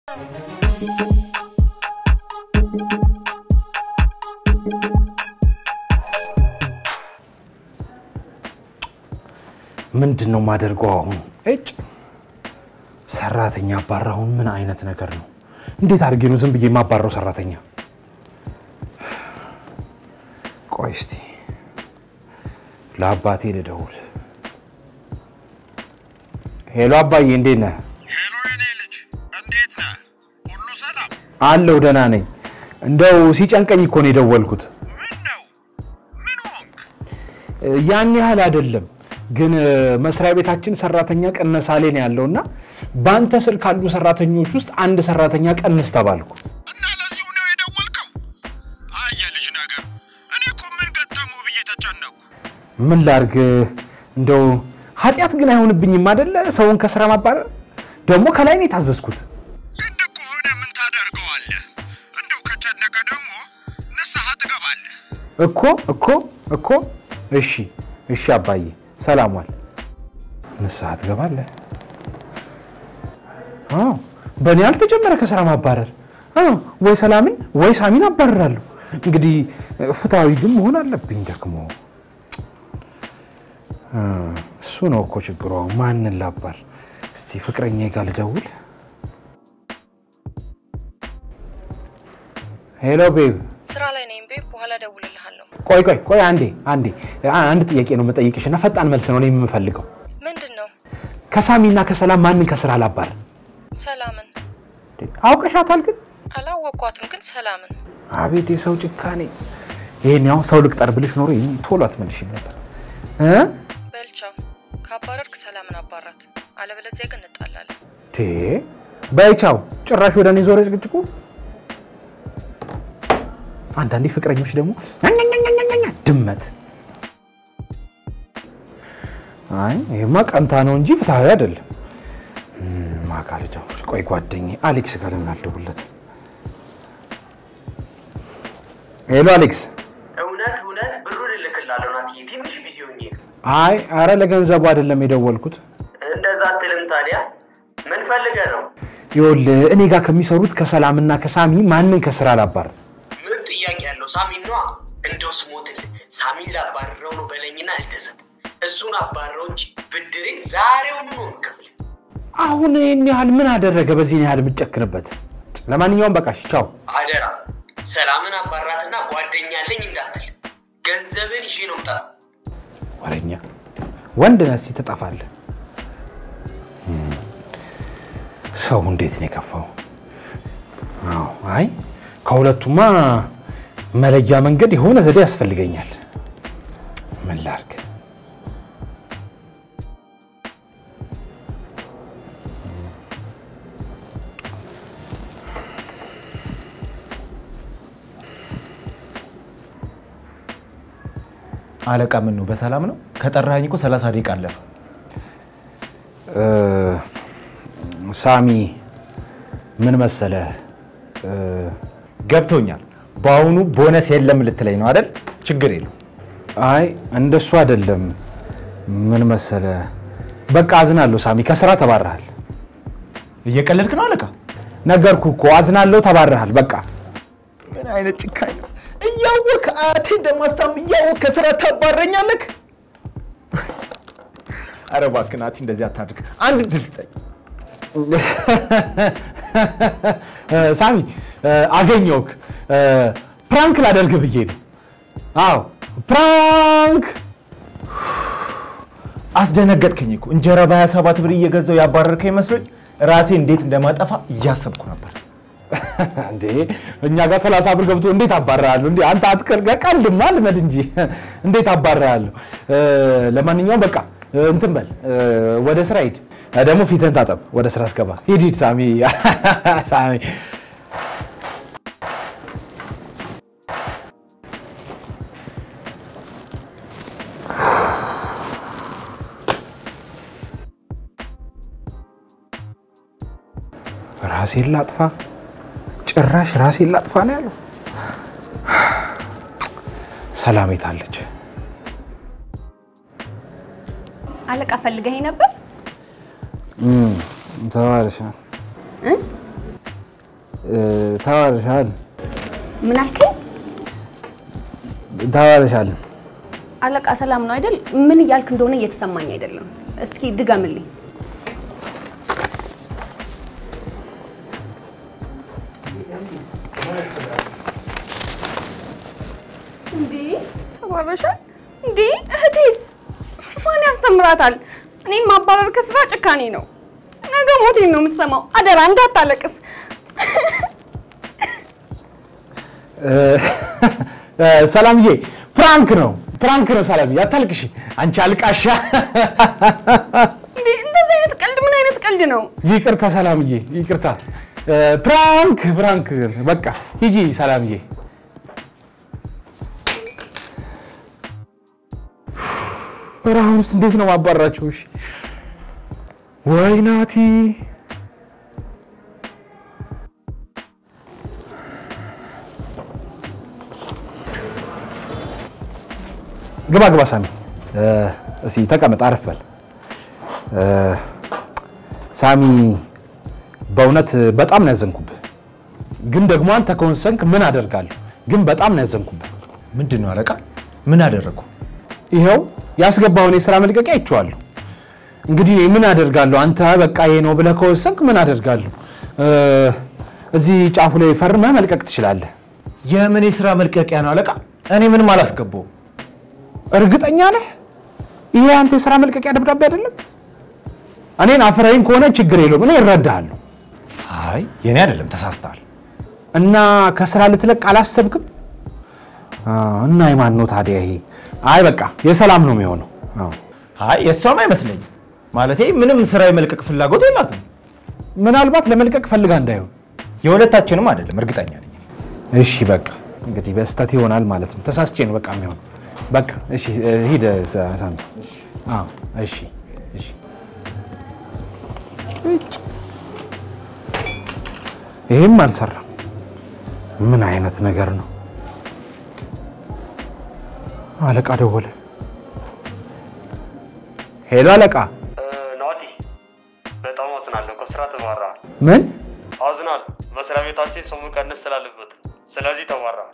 ምንድን ነው የማደርገው አሁን? እጭ ሰራተኛ አባራሁን። ምን አይነት ነገር ነው? እንዴት አድርጌ ነው ዝም ብዬ የማባረው ሰራተኛ? ቆይ እስቲ ለአባቴ ልደውል። ሄሎ አባዬ፣ እንዴት ነህ? ሄሎ የኔ ልጅ እንዴት ነህ? ሁሉ ሰላም? አለሁ ደህና ነኝ። እንደው ሲጨንቀኝ እኮ ነው የደወልኩት። ምን ነው? ምን ሆንክ? ያን ያህል አይደለም ግን መስሪያ ቤታችን ሰራተኛ ቀነሳ ላይ ነው ያለውና በአንተ ስር ካሉ ሰራተኞች ውስጥ አንድ ሰራተኛ ቀንስ ተባልኩ። እና ለዚሁ ነው የደወልከው? አይ የልጅ ነገር። እኔ እኮ ምን ገጠመው ብዬ ተጨነቅኩ። ምን ላርግ? እንደው ኃጢአት ግን አይሆንብኝም አደለ? ሰውን ከስራ ማባረር ደግሞ ከላይ ነው የታዘዝኩት። ግድ እኮ ሆነ ምን ታደርገዋለህ? እንደው ከጨነቀ ደግሞ ንስሐ ትገባለህ። እኮ እኮ እኮ እሺ እሺ አባዬ ሰላም ዋል። ንስሐ ትገባለህ? አዎ በእኔ አልተጀመረ ከስራ ማባረር። አዎ ወይ ሰላምን ወይ ሳሚን አባረራለሁ። እንግዲህ ፍትሐዊ ግን መሆን አለብኝ ደግሞ። እ እሱ ነው እኮ ችግሯ። ማንን ላባር? እስቲ ፍቅረኛ ጋር ልደውል። ሄሎ ቤብ ስራ ላይ ነኝ ቤብ፣ በኋላ እደውልልሃለሁ። ቆይ ቆይ ቆይ አንዴ አንዴ አ- አንድ ጥያቄ ነው የምጠይቅሽ እና ፈጣን መልስ ነው እኔ የምፈልገው። ምንድን ነው? ከሳሚና ከሰላም ማንን ከስራ ላባር? ሰላምን አውቀሻታል ግን? አላወቅኳትም፣ ግን ሰላምን አቤት የሰው ጭካኔ! ይሄን ያው ሰው ልቅጠር ብልሽ ኖሮ ይሄን ቶሎ አትመልሽም ነበር እ በልቻው ካባረርክ ሰላምን አባራት፣ አለበለዚያ ግን እንጣላለን። ቴ በይቻው ጭራሽ ወደ እኔ ዞረ ጭቅጭቁ። አንዳንዴ ፍቅረኞች ደግሞ ኛኛኛኛኛ ድመት። አይ ይሄማ ቀንታ ነው እንጂ ፍትሐዊ አይደለም። ማጋ ልደውል። ቆይ ጓደኛዬ አሌክስ ጋር ለምን አልደውልለትም? ሄሎ አሌክስ። እውነት እውነት ብሩን እልክላለሁ ናትዬ፣ ትንሽ ቢዚ ሆኜ ነው። አይ አረ ለገንዘቡ አይደለም የደወልኩት። እንደዛ አትልም ታዲያ። ምን ፈልገህ ነው? ይኸውልህ እኔ ጋር ከሚሰሩት ከሰላምና ከሳሚ ማንን ከስራ ላባር? ምን ጥያቄ ያለው? ሳሚን ነዋ። እንደው ስሞትል ሳሚን ላባረረው ነው በለኝና አልተሰብ እሱን አባረረው እንጂ ብድሬን ዛሬውኑ ነው የምከፍልህ። አሁን ይህን ያህል ምን አደረገ? በዚህን ያህል የምጨክንበት? ለማንኛውም በቃሽ፣ ቻው። አደራ ሰላምን አባራትና ጓደኛ አለኝ እንዳትል። ገንዘብን ይዤ ነው የምጠራው። ወረኛ ወንድ ነህ፣ እስኪ ትጠፋለህ። ሰው እንዴት ነው የከፋው? አዎ፣ አይ ከሁለቱማ መለያ መንገድ የሆነ ዘዴ ያስፈልገኛል። ምን ላድርግ? አለቃ ምን ነው በሰላም ነው? ከጠራኸኝ እኮ 30 ደቂቃ አለፈ። እ፣ ሳሚ ምን መሰለህ እ፣ ገብቶኛል። በአሁኑ ቦነስ የለም ልትለኝ ነው አይደል? ችግር የለው። አይ እንደሱ አይደለም። ምን መሰለህ በቃ አዝናለሁ ሳሚ፣ ከስራ ተባረሃል። እየቀለድክ ነው አለቃ? ነገርኩ እኮ አዝናለሁ፣ ተባረሃል። በቃ ምን አይነት ጭካኝ ነው! እያወቅህ አያቴ እንደማስታም እያወቅህ ከስራ ታባረኛለህ? ኧረ እባክህ ናቲ እንደዚህ አታድርግ። አንድ ድል ስጠኝ። እ፣ ሳሚ እ፣ አገኘሁህ። እ፣ ፕራንክ ላደርግ ብዬ ነው። አዎ ፕራንክ። አስደነገጥከኝ እኮ እንጀራ በ27 ብር እየገዛው ያባረርከኝ መስሎኝ ራሴ እንዴት እንደማጠፋ እያሰብኩ ነበር። እንዴ እኛ ጋር ሰላሳ ብር ገብቶ እንዴት አባራለሁ? እንዴ አንተ አትቀር ቀልድማ ልመድ እንጂ እንዴት አባራለሁ? ለማንኛውም በቃ እ፣ እንትን በል እ፣ ወደ ስራ ሂድ። እ፣ ደግሞ ፊትህን ታጠብ። ወደ ስራ አስገባ። ሂድ ሂድ ሳሚ ሳሚ ራሴን ላጥፋ፣ ጭራሽ ራሴን ላጥፋ ነው ያለው። ሰላም የት አለች? አለቃ ፈልገኸኝ ነበር? ተባለሽ እ፣ ተባረሻል ምን አልከኝ? ተባረሻል። አለቃ ሰላም ነው አይደል? ምን እያልክ እንደሆነ እየተሰማኝ አይደለም። እስኪ ድገምልኝ። እንዴ ተባረሻል እንዴ? እህቴስ ማን ያስተምራታል? እኔን ማባረር ከስራ ጭካኔ ነው። ነገ ሞቴን ነው የምትሰማው። አደራ እንዳታለቅስ። እ፣ እ፣ ሰላምዬ ፕራንክ ነው ፕራንክ ነው። ሰላምዬ አታልቅሽ አንቺ አልቃሻ። እንዴ እንደዚህ አይነት ቀልድ ምን አይነት ቀልድ ነው? ይቅርታ ሰላምዬ ይቅርታ። እ፣ ፕራንክ ፕራንክ በቃ ሂጂ ሰላምዬ። ኧረ አሁንስ እንዴት ነው ማባረራቸው? እሺ ወይ ናቲ ግባ ግባ ሳሚ እ፣ እስኪ ተቀመጥ አረፍ በል እ፣ ሳሚ በእውነት በጣም ነው ያዘንኩብህ ግን ደግሞ አንተ ከወሰንክ ምን አደርጋለሁ ግን በጣም ነው ያዘንኩብህ ምንድን ነው አለቃ? ምን አደረግኩ? ይኸው ያስገባውን የስራ መልቀቂያ አይቼዋለሁ እንግዲህ እኔ ምን አደርጋለሁ አንተ በቃ ይሄ ነው ብለህ ከወሰንክ ምን አደርጋለሁ እ፣ እዚህ ጫፉ ላይ ፈርመህ መልቀቅ ትችላለህ የምን የስራ መልቀቂያ ነው አለቃ? እኔ ምንም አላስገባውም። እርግጠኛ ነህ ይሄ አንተ የስራ መልቀቂያ ደብዳቤ አይደለም እኔን አፍረኸኝ ከሆነ ችግር የለውም እኔ እረዳሃለሁ አይ የኔ አይደለም፣ ተሳስተሃል። እና ከስራ ልትለቅ አላሰብክም? አዎ፣ እና የማን ነው ታዲያ ይሄ? አይ በቃ የሰላም ነው የሚሆነው። አዎ። አይ የእሷም አይመስለኝም። ማለቴ ምንም ስራ የመልቀቅ ፍላጎት የላትም። ምናልባት ለመልቀቅ ፈልጋ እንዳይሆን። የሁለታችንም አይደለም፣ እርግጠኛ ነኝ። እሺ በቃ እንግዲህ በስህተት ይሆናል ማለት ነው። ተሳስቼ ነው በቃ የሚሆነው። በቃ እሺ፣ እ፣ ሂድ ሳ- ሳሚ። አዎ፣ እሺ፣ እሺ። እጭ። ይሄም አልሰራም። ምን አይነት ነገር ነው? አለቃ ደወለ። ሄሎ አለቃ። ናቲ በጣም አዝናለሁ። ከስራ ተባረሃል። ምን አዝናለሁ። መስሪያ ቤታችን ሰው መቀነስ ስላለበት ነው። ስለዚህ ተባረሃል።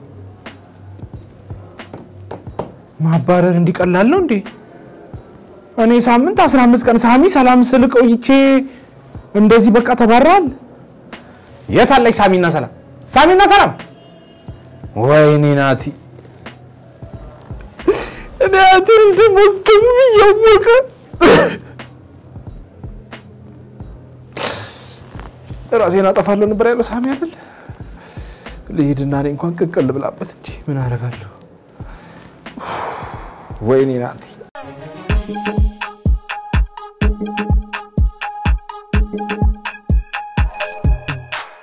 ማባረር እንዲቀላል ነው እንዴ? እኔ ሳምንት 15 ቀን ሳሚ ሰላም ስል ቆይቼ እንደዚህ በቃ ተባረዋል። የት አለች ሳሚና ሰላም? ሳሚና ሰላም! ወይኔ ናቲ እኔ አትን እንደሞስተም እያወቀ ራሴን አጠፋለሁ ነበር ያለው ሳሚ አይደል? ልሂድና እኔ እንኳን ቅቅል ብላበት እንጂ ምን አደርጋለሁ? ወይኔ ናቲ